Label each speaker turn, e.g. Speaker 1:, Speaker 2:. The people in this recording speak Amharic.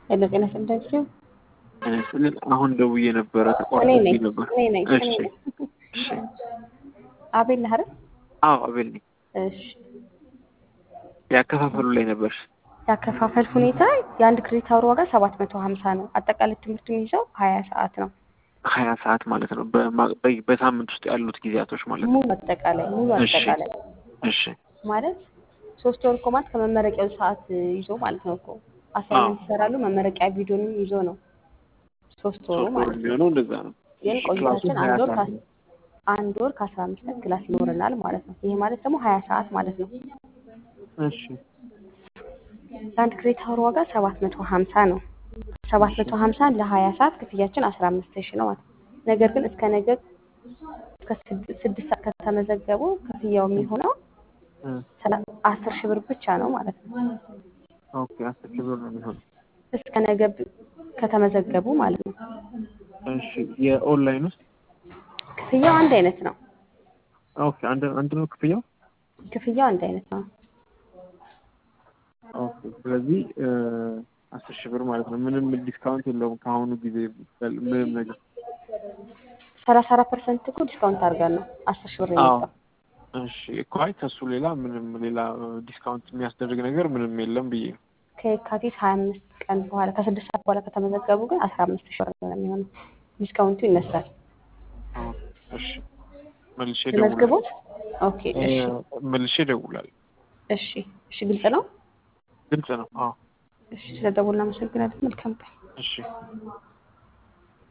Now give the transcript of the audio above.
Speaker 1: ሄሎ ጤና ይስጥልኝ።
Speaker 2: ስንል አሁን ደውዬ ነበረ
Speaker 1: እኔ
Speaker 2: ተቋርጦብኝ
Speaker 1: ነኝ
Speaker 2: ነበር።
Speaker 1: እኔ ነኝ እኔ
Speaker 2: እሺ
Speaker 1: ነኝ።
Speaker 2: እሺ።
Speaker 1: አቤል ነህ አይደል?
Speaker 2: አዎ አቤል ነኝ።
Speaker 1: እሺ
Speaker 2: ያከፋፈሉ ላይ ነበር።
Speaker 1: ያከፋፈል ሁኔታ የአንድ ክሬዲት አወር ዋጋ ሰባት መቶ ሀምሳ ነው። አጠቃላይ ትምህርት የሚይዘው ሀያ ሰዓት ነው።
Speaker 2: ሀያ ሰዓት ማለት ነው። በማ- በ- በሳምንት ውስጥ ያሉት ጊዜያቶች ማለት ነው።
Speaker 1: ሙሉ አጠቃላይ ሙሉ
Speaker 2: እሺ
Speaker 1: አጠቃላይ
Speaker 2: እሺ
Speaker 1: ማለት ሶስት ወር እኮ ማለት ከመመረቂያው ሰዓት ይዞ ማለት ነው እኮ
Speaker 2: አዎ
Speaker 1: አሳይመንት ይሰራሉ። መመረቂያ ቪዲዮንም ይዞ ነው ሶስት ወሩ
Speaker 2: ሶስት ወር
Speaker 1: ማለት ነው።
Speaker 2: የሚሆነው እንደዛ ነው።
Speaker 1: ግን
Speaker 2: እሺ ክላሱ
Speaker 1: ቆይታችን
Speaker 2: ሀያ
Speaker 1: አንድ ወር
Speaker 2: ሰዓት
Speaker 1: ከአስ-
Speaker 2: ነው።
Speaker 1: አንድ ወር ከአስራ አምስት ቀን ክላስ ይኖረናል ማለት ነው። ይሄ ማለት ደግሞ ሀያ ሰዓት ማለት ነው።
Speaker 2: እሺ
Speaker 1: የአንድ ክሬዲት አወር ዋጋ ሰባት መቶ ሀምሳ ነው። ሰባት
Speaker 2: እሺ
Speaker 1: መቶ ሀምሳን ለሀያ ሰዓት ክፍያችን አስራ አምስት ሺህ ነው ማለት ነው። ነገር ግን እስከ ነገ እስከ ስድ- ስድስት ሰዓት ከተመዘገቡ ክፍያው የሚሆነው
Speaker 2: እ
Speaker 1: ሰላ- አስር ሺህ ብር ብቻ ነው ማለት ነው።
Speaker 2: ኦኬ አስር ሺህ ብር ነው የሚሆነው።
Speaker 1: እስከ ነገ ብ- ከተመዘገቡ ማለት ነው።
Speaker 2: እሺ የኦንላይን ውስጥ
Speaker 1: ክፍያው አንድ አይነት ነው።
Speaker 2: ኦኬ አንድ አንድ ነው ክፍያው።
Speaker 1: ክፍያው አንድ አይነት ነው።
Speaker 2: ኦኬ ስለዚህ እ አስር ሺህ ብር ማለት ነው። ምንም ዲስካውንት የለውም ከአሁኑ ጊዜ በል- ምንም ነገር።
Speaker 1: ሰላሳ አራት ፐርሰንት እኮ ዲስካውንት አድርገን ነው አስር ሺህ ብር
Speaker 2: አዎ
Speaker 1: የመጣው።
Speaker 2: እሺ እኮ አይ ከሱ ሌላ ምንም ሌላ ዲስካውንት የሚያስደርግ ነገር ምንም የለም ብዬ ነው።
Speaker 1: ከየካቲት ሀያ አምስት ቀን በኋላ ከስድስት ሰዓት በኋላ ከተመዘገቡ ግን አስራ አምስት ሺህ ብር ነው የሚሆነው። ዲስካውንቱ ይነሳል።
Speaker 2: አዎ እሺ መልሼ እደውላለሁ።
Speaker 1: ተመዝግቦት ኦኬ
Speaker 2: እ
Speaker 1: እሺ
Speaker 2: መልሼ እደውላለሁ።
Speaker 1: እሺ እሺ ግልጽ ነው።
Speaker 2: ግልጽ ነው። አዎ
Speaker 1: እሺ ስለደወልን አመሰግናለን። መልካም ቀን።
Speaker 2: እሺ